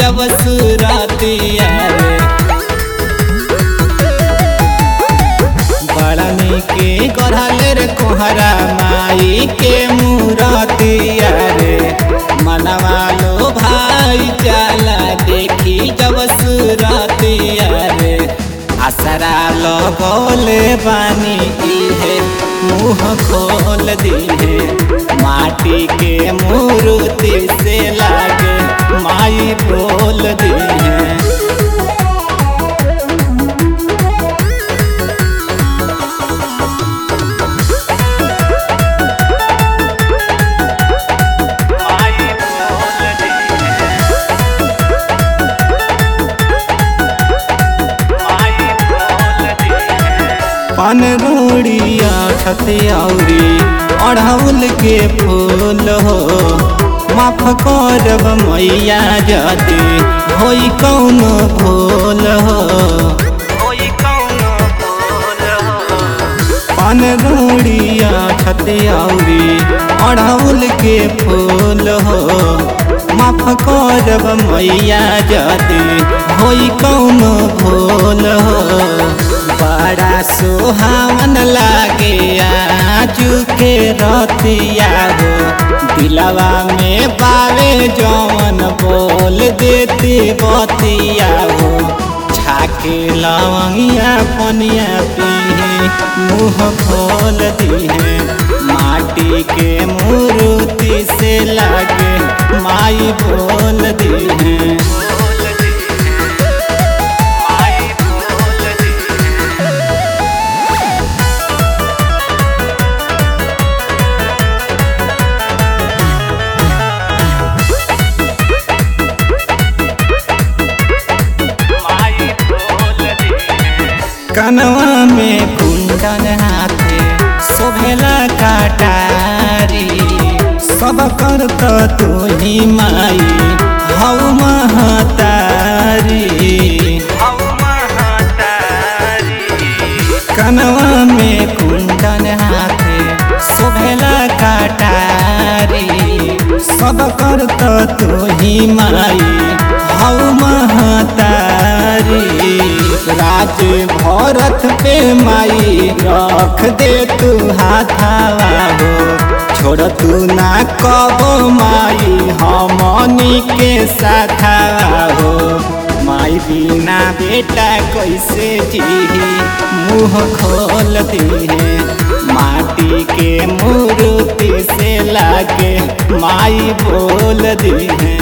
जब सुरतिया रे बड़ा निके गढ़ल रे कोहरा माई के मूरतिया रे मनवा लो भाई जाला देखी जब सुरतिया रे असरा लगोले बानी इहे मुँह खोल दिहे माटी के मूर्ति से लागे माई बोल दिहे पान रोड़िया छतियाउरी अढ़ौल के फूल हो माफ करब मैया जदी होई कौन भूल हो पान रोड़िया छतियाउरी अढ़ौल के फूल हो माफ करब मैया जदी होई कौन भूल हो बड़ा सुहावन लागे आजू के रतिया हो दिलवा में बावे जौन बोल देती बतिया हो छाके लवंगिया पनिया पीहे मुँह खोल दिहे माटी के मूर्ति से लागे माई बोल दिहे कनवा में कुंडन हाथे शोभेला काटारी सब कर तो तू ही माई हऊ महतारी कनवा में कुंडन हाथे शोभेला काटारी सब कर तो तू ही माई हऊ महतारी राज भरत पे माई रख दे तू हाथावा हो छोड़ तू ना कबो माई हमनी के साथावा हो माई बिना बेटा कैसे जी मुँह खोल दिए माटी के मूर्ति से लागे माई बोल दिए